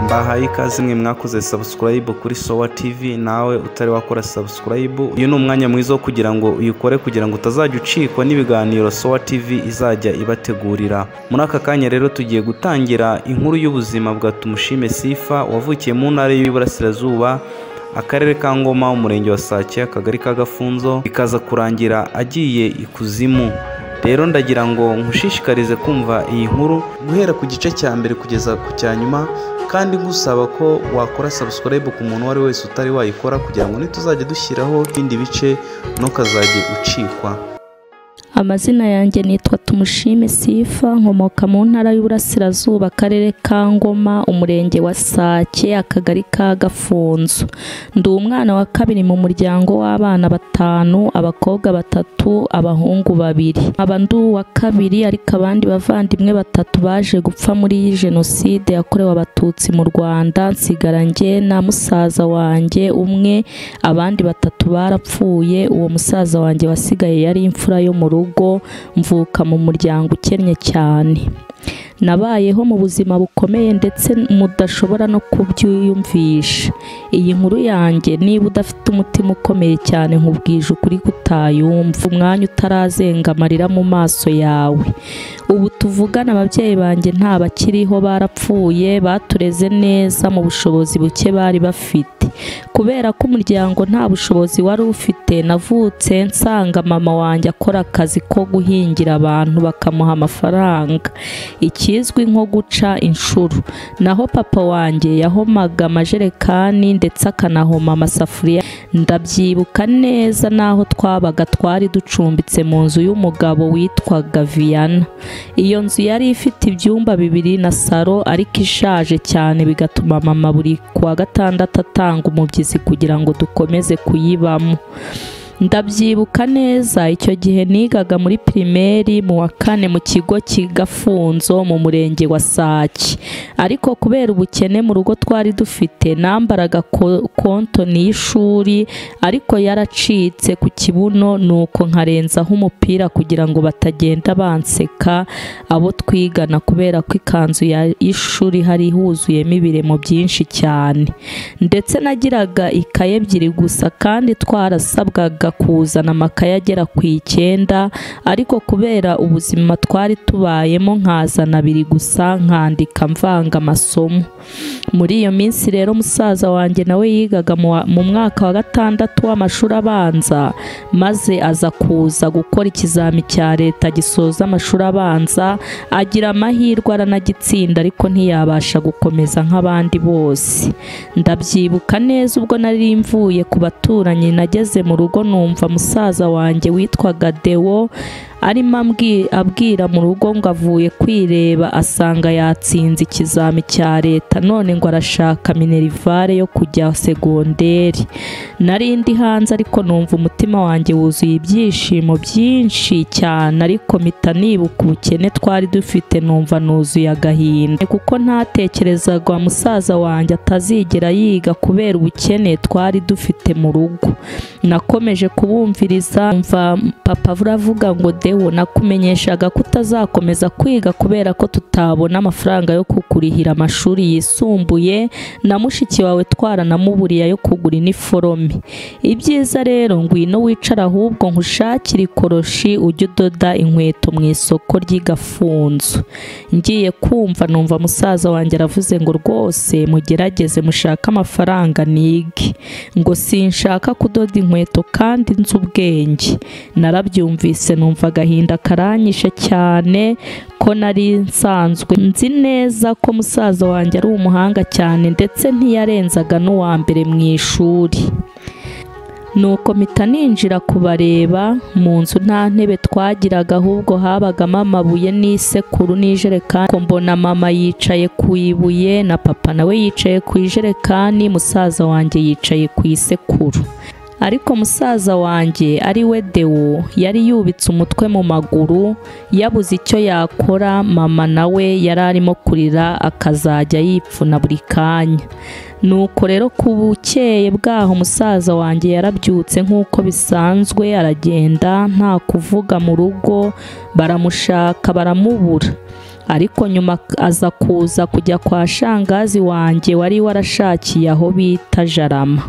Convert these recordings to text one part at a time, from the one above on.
mbahaye ikaze mwe mwakoze subscribe kuri sowa tv nawe utari wakora subscribe uyu ni umwanya mwiza wo kugira ngo uyikore kugira ngo utazajya ucikwa n'ibiganiro sowa tv izajya ibategurira muri aka kanya rero tugiye gutangira inkuru y'ubuzima bwa tumushime sifa wavukiye mu ntara y'uburasirazuba akarere ka ngoma umurenge wa sake akagari ka gafunzo bikaza kurangira agiye ikuzimu rero ndagira ngo nkushishikarize kumva iyi nkuru guhera ku gice cya mbere kugeza ku cya nyuma kandi ngusaba ko wakora subscribe ku muntu uwo ari we wese utari wayikora kugira ngo nituzajya dushyiraho ibindi bice ntukazajye ucikwa amazina yanjye nitwa tumushime sifa nkomoka mu ntara y'uburasirazuba akarere ka ngoma umurenge wa sake akagari ka gafunzo ndi umwana wa kabiri mu muryango w'abana batanu abakobwa batatu abahungu babiri aba ndi uwa kabiri ariko abandi bavandimwe batatu baje gupfa muri iyi jenoside yakorewe abatutsi mu rwanda nsigara njye na musaza wanjye umwe abandi batatu barapfuye uwo musaza wanjye wasigaye yari imfura yo mu rugo rugo mvuka mu muryango ukennye cyane nabayeho mu buzima bukomeye ndetse mudashobora no kubyiyumvisha iyi nkuru yanjye niba udafite umutima ukomeye cyane nkubwije ukuri kutayumva umwanya utarazenga amarira mu maso yawe ubu tuvugana ababyeyi banjye nta bakiriho barapfuye batureze neza mu bushobozi buke bari bafite kubera ko umuryango nta bushobozi wari ufite navutse nsanga mama wanjye akora akazi ko guhingira abantu bakamuha amafaranga ikizwi nko guca inshuro naho papa wanjye yahomaga amajerekani ndetse akanahoma amasafuriya ndabyibuka neza n'aho twabaga twari ducumbitse mu nzu y'umugabo witwaga viyana iyo nzu yari ifite ibyumba bibiri na saro ariko ishaje cyane bigatuma mama buri kuwa gatandatu atanga umubyizi kugira ngo dukomeze kuyibamo ndabyibuka neza icyo gihe nigaga muri pirimeri mu wa kane mu kigo cy'igafunzo mu murenge wa sake ariko kubera ubukene mu rugo twari dufite nambaraga kontoni y'ishuri ariko yaracitse ku kibuno nuko nkarenzaho umupira kugira ngo batagenda banseka abo twigana kubera ko ikanzu y'ishuri hari huzuyemo ibiremo byinshi cyane ndetse nagiraga ikaye ebyiri gusa kandi twarasabwaga kuzana amakaye agera ku icyenda ariko kubera ubuzima twari tubayemo nkazana abiri gusa nkandika mvanga amasomo muri iyo minsi rero musaza wanjye nawe yigaga mu mwaka wa gatandatu w'amashuri abanza maze aza kuza gukora ikizami cya leta gisoza amashuri abanza agira amahirwe aranagitsinda ariko ntiyabasha gukomeza nk'abandi bose ndabyibuka neza ubwo nari mvuye ku baturanyi nageze mu rugo numva musaza wanjye witwaga dewo arimo abwira mu rugo ngo avuye kwireba asanga yatsinze ikizami cya leta none ngo arashaka minerivare yo kujya segonderi nari ndi hanze ariko numva umutima wanjye wuzuye ibyishimo byinshi cyane ariko mpita nibuka ubukene twari dufite numva nuzuye agahinda kuko ntatekerezaga musaza wanjye atazigera yiga kubera ubukene twari dufite mu rugo nakomeje kubumviriza mva papa buravuga ngo de wowe nakumenyeshaga ko utazakomeza kwiga kubera ko tutabona amafaranga yo kukurihira amashuri yisumbuye na mushiki wawe twaranamuburiye yo kugura iniforome ibyiza rero ngwino wicara ahubwo nkushakire ikoroshi ujye udoda inkweto mu isoko ry'igafunzo ngiye kumva numva musaza wanjye aravuze ngo rwose mugerageze mushake amafaranga nige ngo sinshaka kudoda inkweto kandi nzi ubwenge narabyumvise numva agahinda karanyishe cyane ko nari nsanzwe nzi neza ko musaza wanjye ari umuhanga cyane ndetse ntiyarenzaga n'uwa mbere mu ishuri nuko mpita ninjira kubareba mu nzu nta ntebe twagiraga ahubwo habagamo amabuye n'isekuru n'ijerekani mbona mama yicaye ku ibuye na papa nawe yicaye ku ijerekani musaza wanjye yicaye ku isekuru ariko musaza wanjye ari we dewo yari yubitse umutwe mu maguru yabuze icyo yakora mama nawe yari arimo kurira akazajya yipfuna buri kanya nuko rero ku bukeye bwaho musaza wanjye yarabyutse nk'uko bisanzwe aragenda nta kuvuga mu rugo baramushaka baramubura ariko nyuma aza kuza kujya kwa shangazi wanjye wari warashakiye aho bita jarama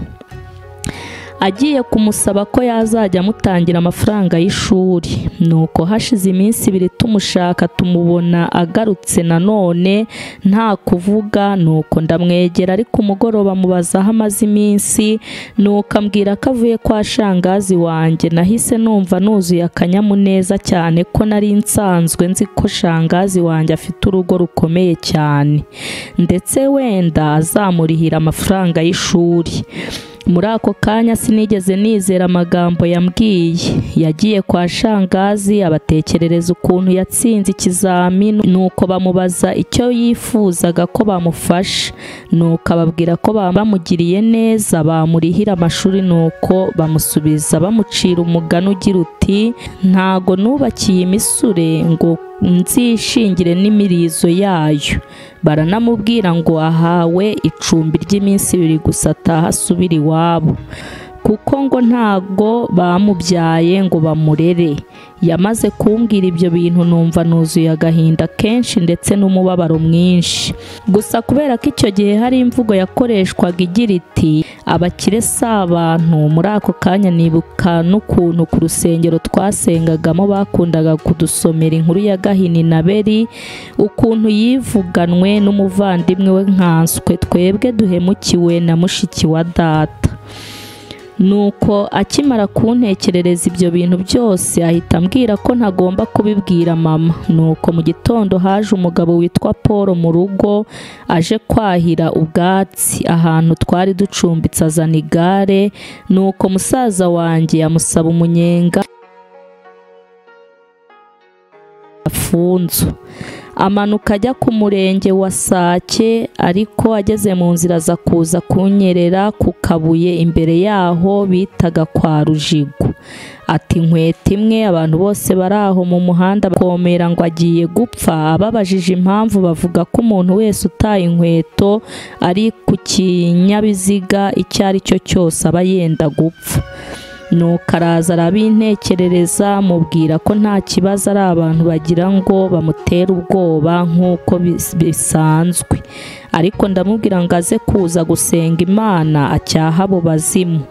agiye kumusaba ko yazajya amutangira amafaranga y'ishuri nuko hashize iminsi ibiri tumushaka tumubona agarutse nanone nta kuvuga nuko ndamwegera ariko umugoroba mubaza aho amaze iminsi nuko ambwira ko avuye kwa shangazi wanjye nahise numva nuzuye akanyamuneza cyane ko nari nsanzwe nzi ko shangazi wanjye afite urugo rukomeye cyane ndetse wenda azamurihira amafaranga y'ishuri muri ako kanya sinigeze nizera amagambo yambwiye yagiye kwa shangazi abatekerereza ukuntu yatsinze ikizamini nuko bamubaza icyo yifuzaga ko bamufasha nuko ababwira ko bamugiriye neza bamurihira amashuri nuko bamusubiza bamucira umugani ugira uti ntago nubakiye imisure ngo nzishingire n'imirizo yayo baranamubwira ngo ahawe icumbi ry'iminsi ibiri gusa ataha asubira iwabo kuko ngo ntago bamubyaye ngo bamurere yamaze kumbwira ibyo bintu numva nuzuye agahinda kenshi ndetse n'umubabaro mwinshi gusa kubera ko icyo gihe hari imvugo yakoreshwaga igira iti abakire si abantu muri ako kanya nibuka n'ukuntu ku rusengero twasengagamo bakundaga kudusomera inkuru ya gahini na beri ukuntu yivuganwe n'umuvandimwe we nkanswe twebwe duhemukiwe na mushiki wa data nuko akimara kuntekerereza ibyo bintu byose ahita ambwira ko ntagomba kubibwira mama nuko mu gitondo haje umugabo witwa paul mu rugo aje kwahira ubwatsi ahantu twari ducumbitse azana igare nuko musaza wanjye yamusaba umunyenga afunzu amanuka ajya ku murenge wa sake ariko ageze mu nzira aza kuza kunyerera ku kabuye imbere yaho bitaga kwa rujigo ati inkweto imwe abantu bose bari aho mu muhanda bakomera ngo agiye gupfa ababajije impamvu bavuga ko umuntu wese utaye inkweto ari ku kinyabiziga icyo ari cyo cyose aba yenda gupfa nuko araza arabintekerereza mubwira ko nta kibazo ari abantu bagira ngo bamutera ubwoba nk'uko bisanzwe ariko ndamubwira ngo aze kuza gusenga imana acyaha abo bazimu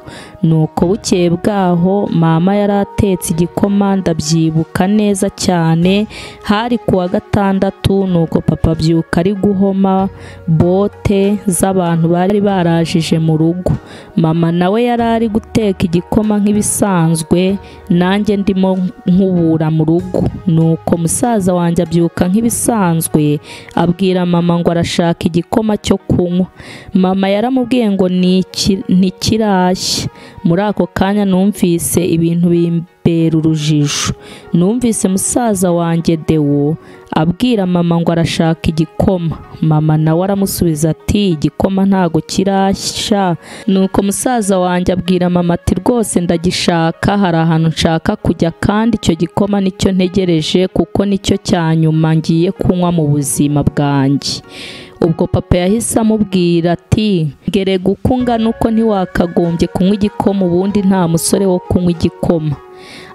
nuko bukeye bwaho mama yari atetse igikoma ndabyibuka neza cyane hari ku wa gatandatu nuko papa abyuka ari guhoma bote z'abantu bari barajije mu rugo mama nawe yari ari guteka igikoma nk'ibisanzwe nanjye ndimo nkubura mu rugo nuko musaza wanjye abyuka nk'ibisanzwe abwira mama ngo arashaka igikoma igikoma cyo kunywa mama yaramubwiye ngo ntikirashye muri ako kanya numvise ibintu bimbera urujijo numvise musaza wanjye dewo abwira mama ngo arashaka igikoma mama nawe aramusubiza ati igikoma ntago kirashya nuko musaza wanjye abwira mama ati rwose ndagishaka hari ahantu nshaka kujya kandi icyo gikoma nicyo ntegereje kuko nicyo cya nyuma ngiye kunywa mu buzima bwanjye ubwo papa yahise amubwira ati ngere gukunga nuko ntiwakagombye kunywa igikoma ubundi nta musore wo kunywa igikoma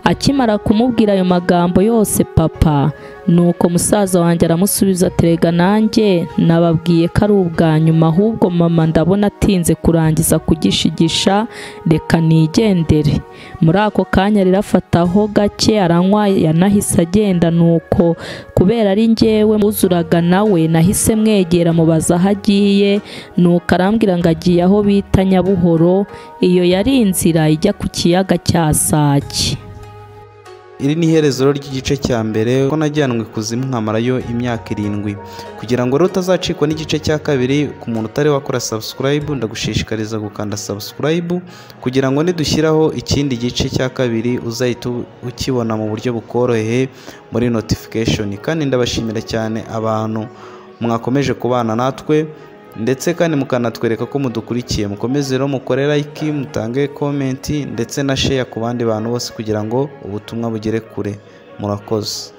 akimara kumubwira ayo magambo yose papa nuko musaza wanjye aramusubiza aterega nanjye nababwiye ko ari ubwa nyuma ahubwo mama ndabona atinze kurangiza kugishigisha reka nigendere muri ako kanya rirafataho gake aranywa yanahise agenda nuko kubera ari ngewe muzuraga nawe nahise mwegera mubaza aho agiye nuko arambwira ngo agiye aho bita nyabuhoro iyo yari inzira ijya ku kiyaga cya sake iri ni iherezo ry'igice cya mbere ko najyanwe ikuzimu nkamarayo imyaka irindwi kugira ngo rero utazacikwa n'igice cya kabiri ku muntu utari wakora sabusikarayibu ndagushishikariza gukanda sabusikarayibu kugira ngo nidushyiraho ikindi gice cya kabiri uzahita ukibona mu buryo bukoroheye muri notifikashoni kandi ndabashimira cyane abantu mwakomeje kubana natwe ndetse kandi mukanatwereka ko mudukurikiye mukomeze rero mukore like mutange komenti ndetse na sheya ku bandi bantu bose kugira ngo ubutumwa bugere kure murakoze